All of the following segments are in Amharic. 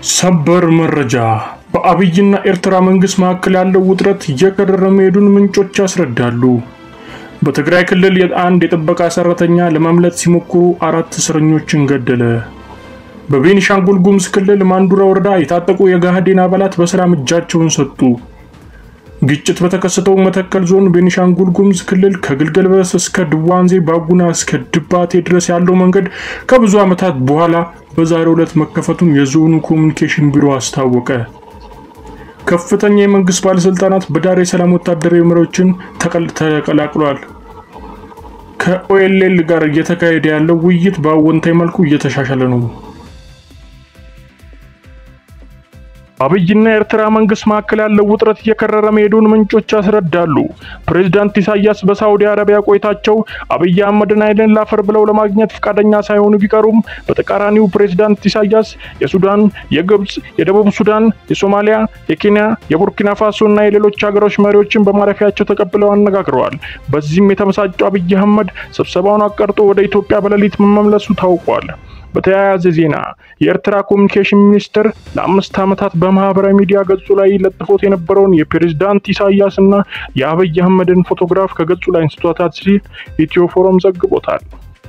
ሰበር መረጃ በአብይና ኤርትራ መንግስት መካከል ያለው ውጥረት እየከረረ መሄዱን ምንጮች ያስረዳሉ። በትግራይ ክልል አንድ የጥበቃ ሰራተኛ ለማምለጥ ሲሞክሩ አራት እስረኞችን ገደለ። በቤኒሻንጉል ጉሙዝ ክልል ማንዱራ ወረዳ የታጠቁ የጋህዴን አባላት በሰላም እጃቸውን ሰጡ። ግጭት በተከሰተው መተከል ዞን ቤኒሻንጉል ጉሙዝ ክልል ከግልገል በለስ እስከ ድዋንዜ ባጉና እስከ ድባቴ ድረስ ያለው መንገድ ከብዙ ዓመታት በኋላ በዛሬው ዕለት መከፈቱን የዞኑ ኮሚኒኬሽን ቢሮ አስታወቀ። ከፍተኛ የመንግስት ባለስልጣናት በዳሬ ሰላም ወታደራዊ መሪዎችን ተቀላቅለዋል። ከኦኤልኤል ጋር እየተካሄደ ያለው ውይይት በአዎንታዊ መልኩ እየተሻሻለ ነው። አብይና የኤርትራ መንግስት መካከል ያለው ውጥረት እየከረረ መሄዱን ምንጮች ያስረዳሉ። ፕሬዝዳንት ኢሳያስ በሳዑዲ አረቢያ ቆይታቸው አብይ አህመድን አይንን ላፈር ብለው ለማግኘት ፈቃደኛ ሳይሆኑ ቢቀሩም በተቃራኒው ፕሬዝዳንት ኢሳያስ የሱዳን፣ የግብጽ፣ የደቡብ ሱዳን፣ የሶማሊያ፣ የኬንያ፣ የቡርኪና ፋሶ እና የሌሎች ሀገሮች መሪዎችን በማረፊያቸው ተቀብለው አነጋግረዋል። በዚህም የተመሳጨው አብይ አህመድ ስብሰባውን አቀርጦ ወደ ኢትዮጵያ በሌሊት መመለሱ ታውቋል። በተያያዘ ዜና የኤርትራ ኮሚኒኬሽን ሚኒስቴር ለአምስት ዓመታት በማህበራዊ ሚዲያ ገጹ ላይ ለጥፎት የነበረውን የፕሬዝዳንት ኢሳያስ እና የአብይ አህመድን ፎቶግራፍ ከገጹ ላይ አንስቶታል ሲል ኢትዮ ፎረም ዘግቦታል።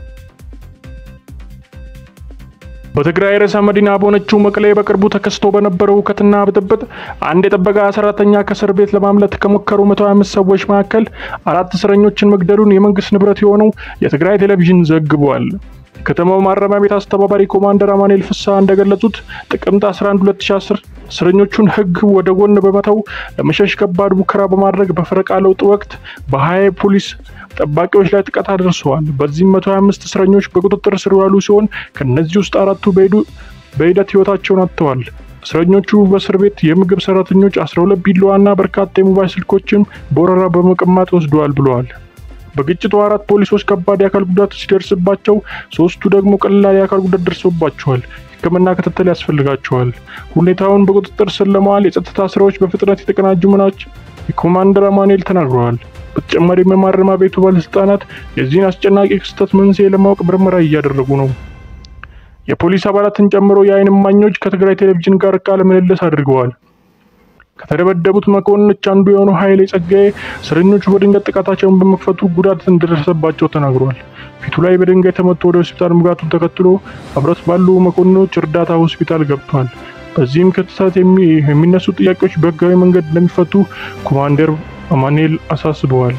በትግራይ ርዕሰ መዲና በሆነችው መቀሌ በቅርቡ ተከስቶ በነበረው ሁከትና ብጥብጥ አንድ የጥበቃ ሰራተኛ ከእስር ቤት ለማምለጥ ከሞከሩ 125 ሰዎች መካከል አራት እስረኞችን መግደሉን የመንግስት ንብረት የሆነው የትግራይ ቴሌቪዥን ዘግቧል። የከተማው ማረሚያ ቤት አስተባባሪ ኮማንደር አማኑኤል ፍስሐ እንደገለጹት ጥቅምት 11 2010 እስረኞቹን ሕግ ወደ ጎን በመተው ለመሸሽ ከባድ ሙከራ በማድረግ በፈረቃ ለውጥ ወቅት በሀያ ፖሊስ ጠባቂዎች ላይ ጥቃት አድርሰዋል። በዚህም 125 እስረኞች በቁጥጥር ስር ያሉ ሲሆን ከነዚህ ውስጥ አራቱ በሂደት ህይወታቸውን አጥተዋል። እስረኞቹ በእስር ቤት የምግብ ሰራተኞች 12 ቢላዋና በርካታ የሞባይል ስልኮችም በወረራ በመቀማት ወስደዋል ብለዋል። በግጭቱ አራት ፖሊሶች ከባድ የአካል ጉዳት ሲደርስባቸው፣ ሶስቱ ደግሞ ቀላል የአካል ጉዳት ደርሶባቸዋል። ሕክምና ክትትል ያስፈልጋቸዋል። ሁኔታውን በቁጥጥር ስር ለመዋል የጸጥታ ስራዎች በፍጥነት የተቀናጁ መሆናቸው የኮማንደር አማኑኤል ተናግረዋል። በተጨማሪም የማረሚያ ቤቱ ባለስልጣናት የዚህን አስጨናቂ ክስተት መንስኤ ለማወቅ ምርመራ እያደረጉ ነው። የፖሊስ አባላትን ጨምሮ የዓይን እማኞች ከትግራይ ቴሌቪዥን ጋር ቃለ ምልልስ አድርገዋል። ከተደበደቡት መኮንኖች አንዱ የሆነው ኃይሌ ጸጋዬ እስረኞቹ በድንገት ጥቃታቸውን በመክፈቱ ጉዳት እንደደረሰባቸው ተናግሯል። ፊቱ ላይ በድንጋይ ተመቶ ወደ ሆስፒታል መግባቱን ተከትሎ አብረት ባሉ መኮንኖች እርዳታ ሆስፒታል ገብቷል። በዚህም ክስተት የሚነሱ ጥያቄዎች በህጋዊ መንገድ እንደሚፈቱ ኮማንደር አማኑኤል አሳስበዋል።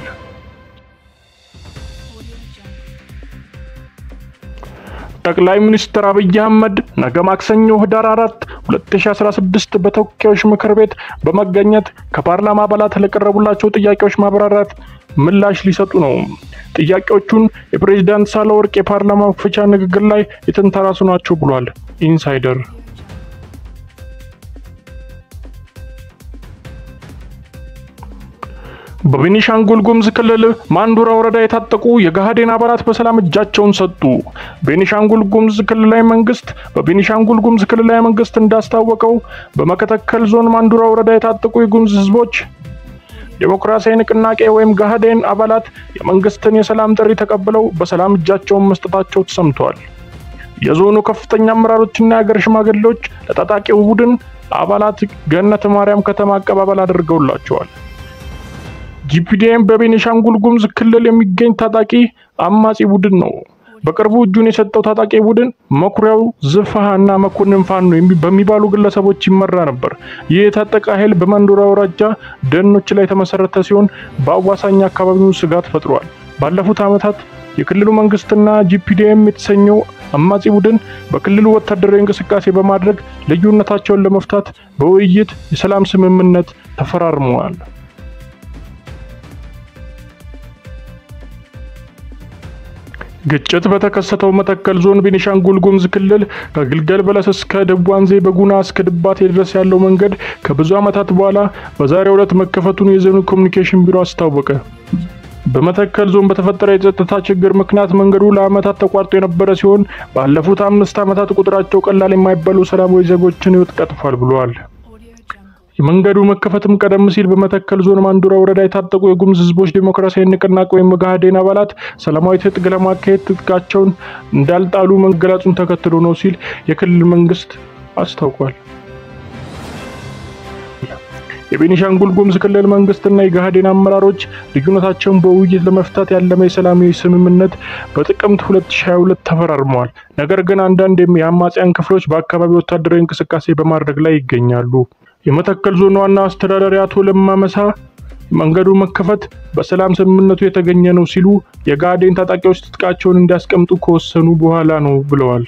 ጠቅላይ ሚኒስትር አብይ አህመድ ነገ ማክሰኞ ህዳር 4 2016 በተወካዮች ምክር ቤት በመገኘት ከፓርላማ አባላት ለቀረቡላቸው ጥያቄዎች ማብራራት ምላሽ ሊሰጡ ነው። ጥያቄዎቹን የፕሬዝዳንት ሳህለወርቅ የፓርላማ መክፈቻ ንግግር ላይ የተንተራሱ ናቸው ብሏል ኢንሳይደር። በቤኒሻንጉል ጉሙዝ ክልል ማንዱራ ወረዳ የታጠቁ የጋህዴን አባላት በሰላም እጃቸውን ሰጡ። ቤኒሻንጉል ጉሙዝ ክልላዊ መንግስት በቤኒሻንጉል ጉሙዝ ክልላዊ መንግስት እንዳስታወቀው በመተከል ዞን ማንዱራ ወረዳ የታጠቁ የጉሙዝ ህዝቦች ዴሞክራሲያዊ ንቅናቄ ወይም ጋህዴን አባላት የመንግስትን የሰላም ጥሪ ተቀብለው በሰላም እጃቸውን መስጠታቸው ተሰምቷል። የዞኑ ከፍተኛ አመራሮችና የሀገር ሽማግሌዎች ለታጣቂው ቡድን አባላት ገነት ማርያም ከተማ አቀባበል አድርገውላቸዋል። ጂፒዲኤም በቤኒሻንጉል ጉሙዝ ክልል የሚገኝ ታጣቂ አማጺ ቡድን ነው። በቅርቡ እጁን የሰጠው ታጣቂ ቡድን መኩሪያው ዝፋሃ እና መኮንን ፋኖ በሚባሉ ግለሰቦች ይመራ ነበር። ይህ የታጠቀ ኃይል በማንዱራ አውራጃ ደኖች ላይ የተመሰረተ ሲሆን በአዋሳኝ አካባቢው ስጋት ፈጥሯል። ባለፉት ዓመታት የክልሉ መንግስትና ጂፒዲኤም የተሰኘው አማጺ ቡድን በክልሉ ወታደራዊ እንቅስቃሴ በማድረግ ልዩነታቸውን ለመፍታት በውይይት የሰላም ስምምነት ተፈራርመዋል። ግጭት በተከሰተው መተከል ዞን ቤኒሻንጉል ጉሙዝ ክልል ከግልገል በለስ እስከ ደዋንዜ በጉና እስከ ድባቴ ድረስ ያለው መንገድ ከብዙ ዓመታት በኋላ በዛሬው ዕለት መከፈቱን የዞኑ ኮሚኒኬሽን ቢሮ አስታወቀ። በመተከል ዞን በተፈጠረ የጸጥታ ችግር ምክንያት መንገዱ ለዓመታት ተቋርጦ የነበረ ሲሆን ባለፉት አምስት ዓመታት ቁጥራቸው ቀላል የማይባሉ ሰላማዊ ዜጎችን ሕይወት ቀጥፏል ብለዋል። የመንገዱ መከፈትም ቀደም ሲል በመተከል ዞን ማንዱራ ወረዳ የታጠቁ የጉሙዝ ሕዝቦች ዴሞክራሲያዊ ንቅናቄ ወይም ጋህዴን አባላት ሰላማዊ ትጥቅ ለማካሄድ ትጥቃቸውን እንዳልጣሉ መገለጹን ተከትሎ ነው ሲል የክልል መንግስት አስታውቋል። የቤኒሻንጉል ጉሙዝ ክልል መንግስትና የጋህዴን አመራሮች ልዩነታቸውን በውይይት ለመፍታት ያለመ የሰላማዊ ስምምነት በጥቅምት 2022 ተፈራርመዋል። ነገር ግን አንዳንድ የአማጽያን ክፍሎች በአካባቢው ወታደራዊ እንቅስቃሴ በማድረግ ላይ ይገኛሉ። የመተከል ዞን ዋና አስተዳዳሪ አቶ ለማ መሳ መንገዱ መከፈት በሰላም ስምምነቱ የተገኘ ነው ሲሉ የጋህዴን ታጣቂዎች ትጥቃቸውን እንዲያስቀምጡ ከወሰኑ በኋላ ነው ብለዋል።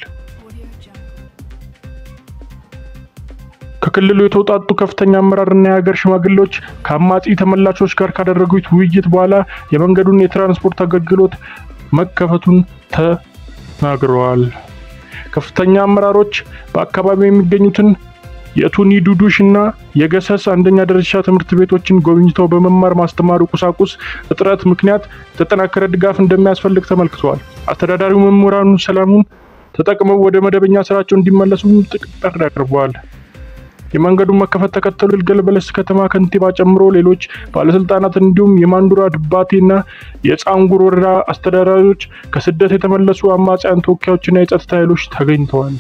ከክልሉ የተውጣጡ ከፍተኛ አመራርና የሀገር ሽማግሌዎች ከአማጺ ተመላሾች ጋር ካደረጉት ውይይት በኋላ የመንገዱን የትራንስፖርት አገልግሎት መከፈቱን ተናግረዋል። ከፍተኛ አመራሮች በአካባቢው የሚገኙትን የቱኒ ዱዱሽ እና የገሰስ አንደኛ ደረጃ ትምህርት ቤቶችን ጎብኝተው በመማር ማስተማሩ ቁሳቁስ እጥረት ምክንያት የተጠናከረ ድጋፍ እንደሚያስፈልግ ተመልክተዋል። አስተዳዳሪው መምህራኑ ሰላሙን ተጠቅመው ወደ መደበኛ ስራቸው እንዲመለሱ ጥሪ አቅርበዋል። የመንገዱን መከፈት ተከትሎ ይልገል በለስ ከተማ ከንቲባ ጨምሮ ሌሎች ባለስልጣናት እንዲሁም የማንዱራ ድባቴና የጻንጉር ወረዳ አስተዳዳሪዎች ከስደት የተመለሱ አማጽያን ተወካዮችና የጸጥታ ኃይሎች ተገኝተዋል።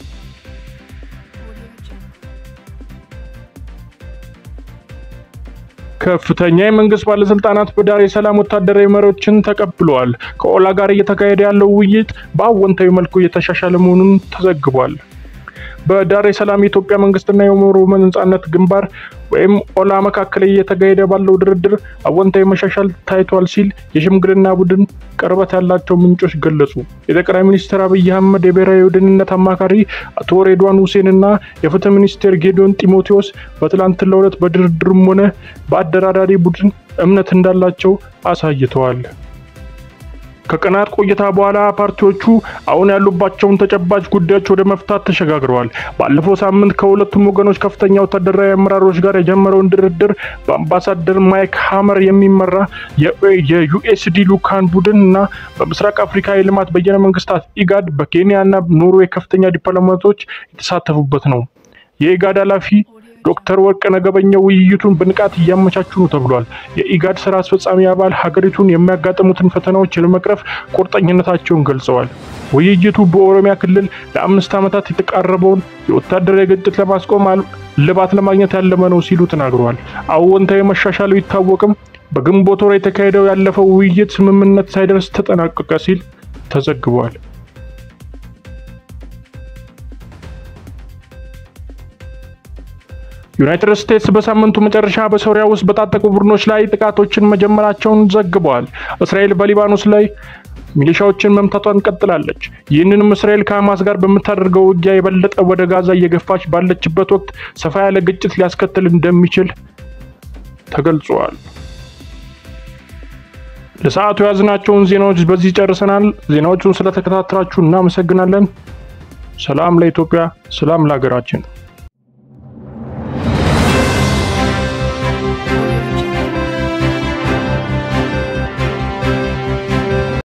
ከፍተኛ የመንግስት ባለስልጣናት በዳሬ ሰላም ወታደራዊ መሪዎችን ተቀብለዋል። ከኦላ ጋር እየተካሄደ ያለው ውይይት በአወንታዊ መልኩ እየተሻሻለ መሆኑን ተዘግቧል። በዳሬ ሰላም የኢትዮጵያ መንግስትና የኦሮሞ ነጻነት ግንባር ወይም ኦላ መካከል እየተካሄደ ባለው ድርድር አወንታዊ መሻሻል ታይቷል ሲል የሽምግልና ቡድን ቅርበት ያላቸው ምንጮች ገለጹ። የጠቅላይ ሚኒስትር አብይ አህመድ የብሔራዊ ደህንነት አማካሪ አቶ ሬድዋን ሁሴን እና የፍትህ ሚኒስቴር ጌዲዮን ጢሞቴዎስ በትላንትናው ዕለት በድርድሩም ሆነ በአደራዳሪ ቡድን እምነት እንዳላቸው አሳይተዋል። ከቀናት ቆይታ በኋላ ፓርቲዎቹ አሁን ያሉባቸውን ተጨባጭ ጉዳዮች ወደ መፍታት ተሸጋግረዋል። ባለፈው ሳምንት ከሁለቱም ወገኖች ከፍተኛ ወታደራዊ አመራሮች ጋር የጀመረውን ድርድር በአምባሳደር ማይክ ሀመር የሚመራ የዩኤስዲ ልኡካን ቡድን እና በምስራቅ አፍሪካ የልማት በየነ መንግስታት ኢጋድ በኬንያ እና ኖርዌይ ከፍተኛ ዲፕሎማቶች የተሳተፉበት ነው። የኢጋድ ኃላፊ ዶክተር ወርቅነህ ገበየሁ ውይይቱን በንቃት እያመቻቹ ነው ተብሏል። የኢጋድ ስራ አስፈጻሚ አባል ሀገሪቱን የሚያጋጥሙትን ፈተናዎች ለመቅረፍ ቁርጠኝነታቸውን ገልጸዋል። ውይይቱ በኦሮሚያ ክልል ለአምስት ዓመታት የተቃረበውን የወታደራዊ ግጭት ለማስቆም ልባት ለማግኘት ያለመ ነው ሲሉ ተናግረዋል። አዎንታዊ መሻሻሉ ይታወቅም በግንቦት ወር የተካሄደው ያለፈው ውይይት ስምምነት ሳይደርስ ተጠናቀቀ ሲል ተዘግቧል። ዩናይትድ ስቴትስ በሳምንቱ መጨረሻ በሶሪያ ውስጥ በታጠቁ ቡድኖች ላይ ጥቃቶችን መጀመራቸውን ዘግበዋል። እስራኤል በሊባኖስ ላይ ሚሊሻዎችን መምታቷን ቀጥላለች። ይህንንም እስራኤል ከሐማስ ጋር በምታደርገው ውጊያ የበለጠ ወደ ጋዛ እየገፋች ባለችበት ወቅት ሰፋ ያለ ግጭት ሊያስከትል እንደሚችል ተገልጿል። ለሰዓቱ የያዝናቸውን ዜናዎች በዚህ ጨርሰናል። ዜናዎቹን ስለተከታተላችሁ እናመሰግናለን። ሰላም ለኢትዮጵያ፣ ሰላም ለሀገራችን።